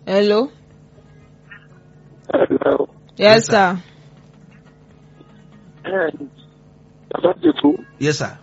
hello Hello. yes sir And bàbá dìbò yes sir.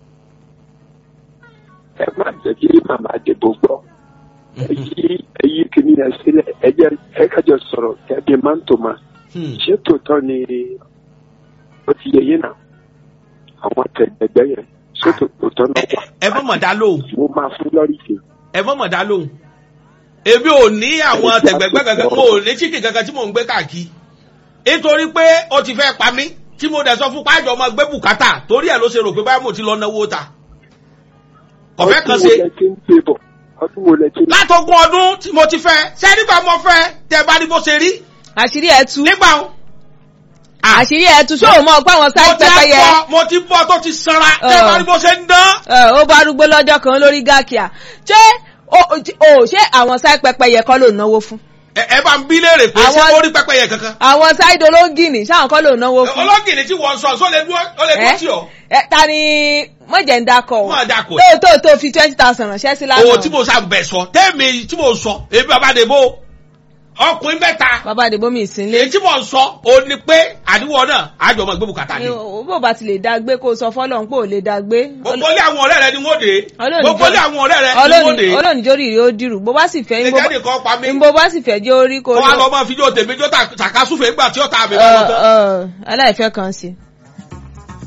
ẹ má jẹ́ kí màmá dìbò gbọ́. Èyí èyí kìíní yẹn sílẹ̀ ẹ jẹ́ ẹ kájọ sọ̀rọ̀ kẹ́bi máa ń tò máa. Hmm. Ṣé tòótọ́ ni ó ti yẹ yín náà? Àwọn tẹ̀gbẹ̀gbẹ̀ yẹn ṣé tòótọ́ náà wà? ẹ mọ̀ mọ̀ dá lóhùn Mo máa fún lọ́rí sí. ẹ mọ̀ mọ̀ dá lóhùn. èmi ò ní àwọn tẹ̀gbẹ̀gbẹ̀ kankan mo ò ní chicken kankan tí mò ń gbé káàkiri. nítorí pé ó ti fẹ́ pa mí tí mo dẹ̀ sọ fún pájọ ọmọ gbé bùkátà torí ẹ̀ ló ṣe rò pé báyìí mo ti lọ náwó ta. kọ̀fẹ́ kan Ọdún wo ṣe lẹ ti ń gbé bọ̀? Ọdún wo lẹ ti ń látọgún ọdún tí mo ti fẹ́ ṣé nígbà mo fẹ́ tẹ bá ní bó ṣe rí àṣírí ẹ tú nígbà wo. àṣírí ẹ tú ṣé o mọ̀ pé àwọn mo sáì ti pẹ́pẹ́yẹ bọ́ mo ti bọ́ tó ti sanra tẹ bá ní bó ṣe ń dán. ẹ, ó bá arúgbó lọ́jọ́ kan lórí gáàkìá ṣé o o- ṣé àwọn sáì pẹ́pẹ́yẹ kọ́ ló náwó fún ẹ ẹ bá ń bí léèrè pé ṣé Àwọn- ó rí pẹ́pẹ́yẹ kankan. àwọn sáì dolóngìnì ṣáwọn kọ́ ló náwó fún. ológìnní tí wọ́n sọ sọ lè dúró ó lè dúró tì ọ́. ẹ ta ni mọ̀jẹ̀ ń dakọ̀ o Má dakọ̀. tó tó tó fi twenty thousand ránṣẹ́ sí lánàá owó tí mo sá bẹ̀ sọ tẹ́ẹ̀mì tí mo sọ èmi bàbá dèbò ọkùnrin mẹ́ta bàbá àdìbò mi ìsínlé èyí tí mo sọ ò ní pé àdúgbò náà àjọ ọmọ ìgbé bùkátà ni. bó bá ti lè dá gbé kó o sọ fọ́lọ́run pé ò lè dá gbé gbogbo ilé àwọn ọ̀rẹ́ rẹ ni wọ́n dé Ọlọ́run gbogbo jọ- ilé àwọn ọ̀rẹ́ rẹ ni wọ́n dé ọlọ́ọ̀ni jórí rí ó dìrù bó bá sì fẹ́ ẹ̀jẹ̀ nìkan pa mí bó bá sì fẹ́ jẹ́ orí kó wọ́n á lọ lọ máa fi jó tèmi jó tàkásùfè nígbà tí ó ta àmì bá lọ tán. aláìfẹ́ kan sí